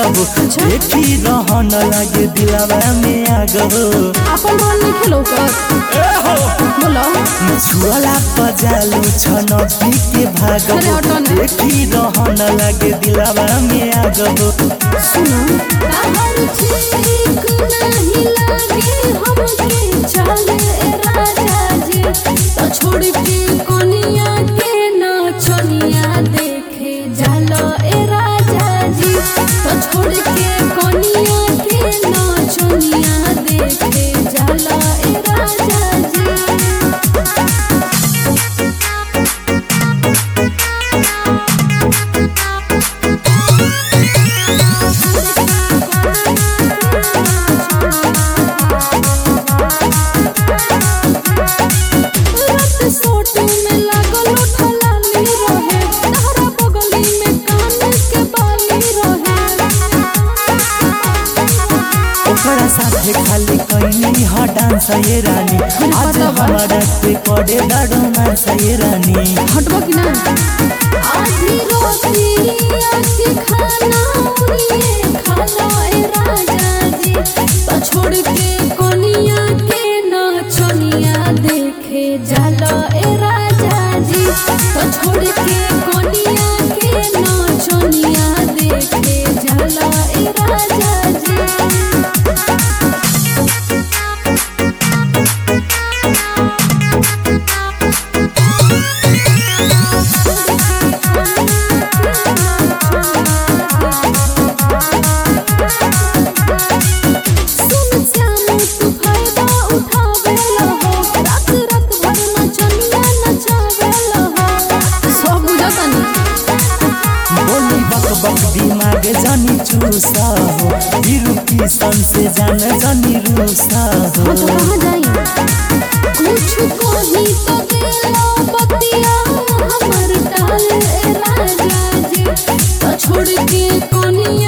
आगो देखी रहन लागे दिलावा में आगो अपन बहन नहीं खेलो कर बोलो छुअला पजालू छन के भागो अरे हटो ना। देखी रहन लागे दिलावा में आगो सुनो ताहर ठीक नहीं लागे हमके चले राजा जी तो छोड़ के कोनिया के नाचनिया देखे जाला ए राजा जी तो छोड़ के कोनिया के नाचनिया देखे जाला ए राजा जी रात सोटे में लागल उठलानी रहे तहरा बगली में कान के बाली रहे ओकरा साथे खाली कैनी ह डांस ये रानी आज पता बा। हमारा पे करे दाड़ो नाच ये रानी हटबो कि ना आधी रोटी आधी खाना उड़िए खाना ए राजा जी तो छोड़ के कोनिया के नाचनिया देखे जाला ए राजा जी तो छोड़ के कोनिया के नाचनिया देखे जाला ए राजा जी सुन श्याम तू फायदा उठावेला हो रात रात भर नचनिया नचावेला हो सब बुझतनी बोली बक बक दिमाग जानी चूसा हो बिरु किसन से जान जानी रूसा हो हाँ तो कहाँ जाई कुछ कही तो देला बतिया हमर डाल ए राजा जी तो छोड़ के कोनिया